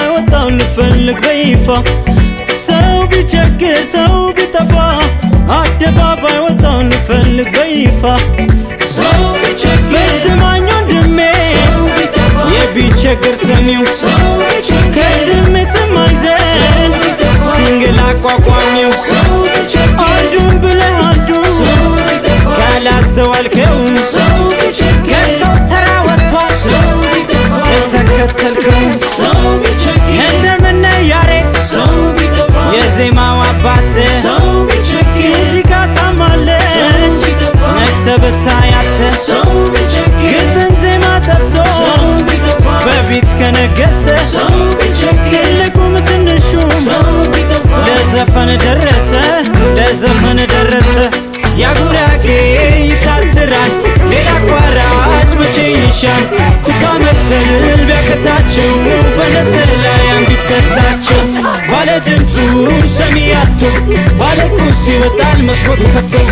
ወጣው ልፈልግ በይፋ ሰው ቢቸግር ሰው ቢጠፋ አደባባይ ወጣው ልፈልግ በይፋ ሰው ቢቸግር ስማኝ ወንድሜ ሰው ቢጠፋ የቢቸግር ሰሚው ሰው ቢቸግር ከስሜትም አይዘን ሲንግል አቋቋሚው ሰው ቢቸግር አንዱን ብለህ አንዱን ሰው ቢጠፋ ካላስተዋልከው ሰው ቢቸግር ከሰው ተራ ወጥቷል ሰው ቢጠፋ የተከተልከው ሰው ቢቸግር እንደምነ ያሬድ ሰው ቢጠፋ የዜማው አባት ሰው ቢቸግር ሙዚቃ ታማለች ሰው ቢጠፋ ነግተ ብታያት ሰው ቢቸግር ግጥም ዜማ ጠፍቶ ሰው ቢጠፋ በቢት ከነገሰ ሰው ቢቸግር ትልቁም ትንሹም ሰው ቢጠፋ ለዘፈን ደረሰ ለዘፈን ደረሰ ያጉራጌ ይሳትራል ሌላ አቋራጭ መቼ ይሻል ኩታ መፍተል ቢያከታቸው በነጠላ ላይ አንዲት ሰጣቸው ባለ ድምፁ ሰሚ ያቶ ባለ ቁስ ይወጣል መስኮቱ ከፍቶ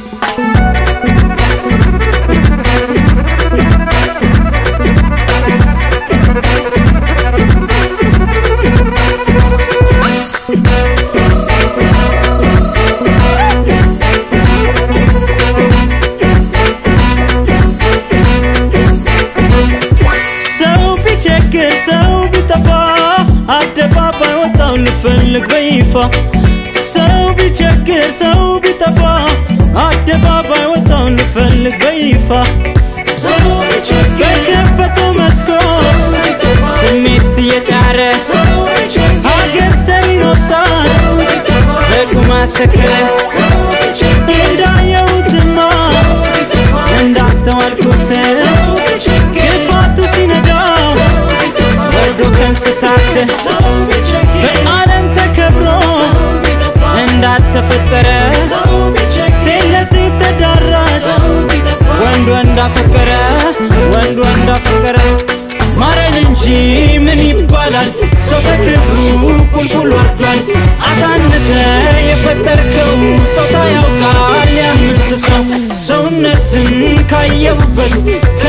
ሰው ቢቸግር ሰው ቢጠፋ አደባባይ ወጣው ልፈልግ በይፋ ሰው ቢቸግር ሰው ቢጠፋ አደባባይ ወጣው ልፈልግ በይፋ ሰው ቢቸግር በከፈተው መስኮት ሰው ቢጠፋ ስሜት እየጫረ ሰው ቢቸግር ሀገር ሰሪን ወጣት ሰው ቢጠፋ በቁማ ሰከረ ሰው ቢቸግር እንዳየሁትማ ሰው ቢጠፋ እንዳስተዋልኩት ሰው ቢቸግር ግፋቱ ሲነዳው ሰው ቢጠፋ ወርዶ ከእንስሳት ሰው ቢቸግር በዓለም ተከብሮ ሰው ቢጠፋ እንዳልተፈጠረ ሰው ቢቸግር ሴት ለሴት ተዳራሽ ሰው ቢጠፋ ወንድ ወንድ አፈቀረ ወንድ ወንድ አፈቀረ ማረን እንጂ ምን ይባላል ሰው በክብሩ ቁልቁል ወርዷል አሳንሰ የፈጠርከው ጾታ ያውቃል ያምንስሰው ሰውነትን ካየሁበት